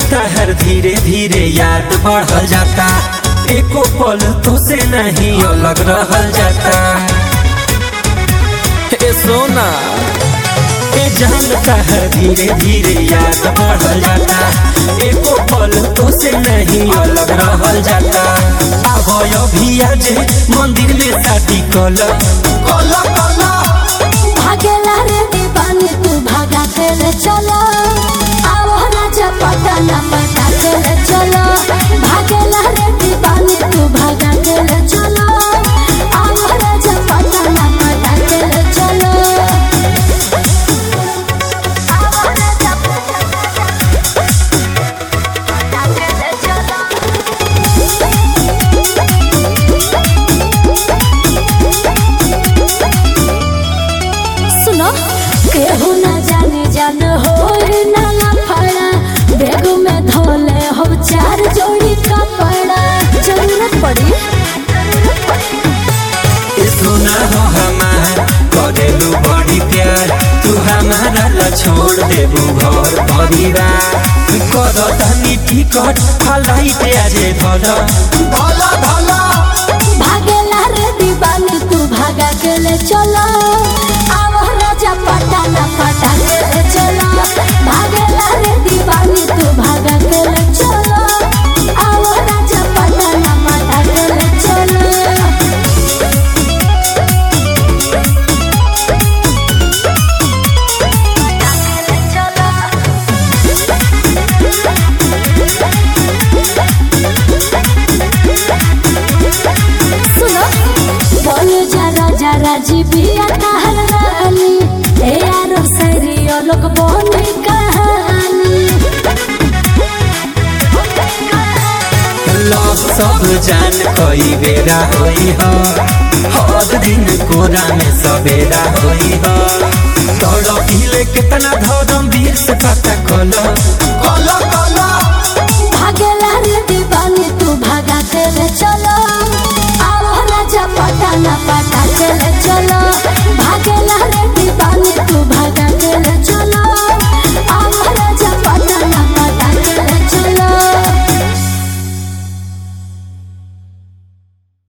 तहर धीरे धीरे याद बढ़ल जाता एको पल तो से नहीं अलग रहल जाता ए सोना ए जान तहर धीरे धीरे याद बढ़ल जाता एको पल तो से नहीं अलग रहल जाता अब अभी आज मंदिर में शादी कल कल कल भागेला रे दीवानी तू भागा के ले चलो आओ राजा पटना पटा के ले चलो भागेला रे दीवानी तू भागा के ले चलो आओ राजा पटना पटा के ले चलो आओ राजा पटा के ले चलो सुनो केहू न जाने जान हो ना लफड़ा बैग में धोले हो चार जोड़ी कपड़ा जरूरत पड़ी ए सोना हो हमार करेलू बड़ी प्यार तू हमारा ला छोड़ देबू घर परिवार कर धनी टिकट फलाइट आजे धल धल धल भागेला रे दीवानी तू भागा के ले चलो आओ राजा पटाना पटा के ले चलो भागेला रे दीवानी तू भागा के ले चलो आओ राजा पटाना पटा के ले चलो सुनो बोलो जरा जरा जी बिया कहल रानी ए यारो सरी ओ लोग बोली कहानी लव सब जान कई बेरा होई हो हर दिन कोरा में सवेरा होई हो तोड़ पीले कितना धर्म वीर से पता कलो कलो कलो भागेला रे दीवानी तू भागा के ले चलो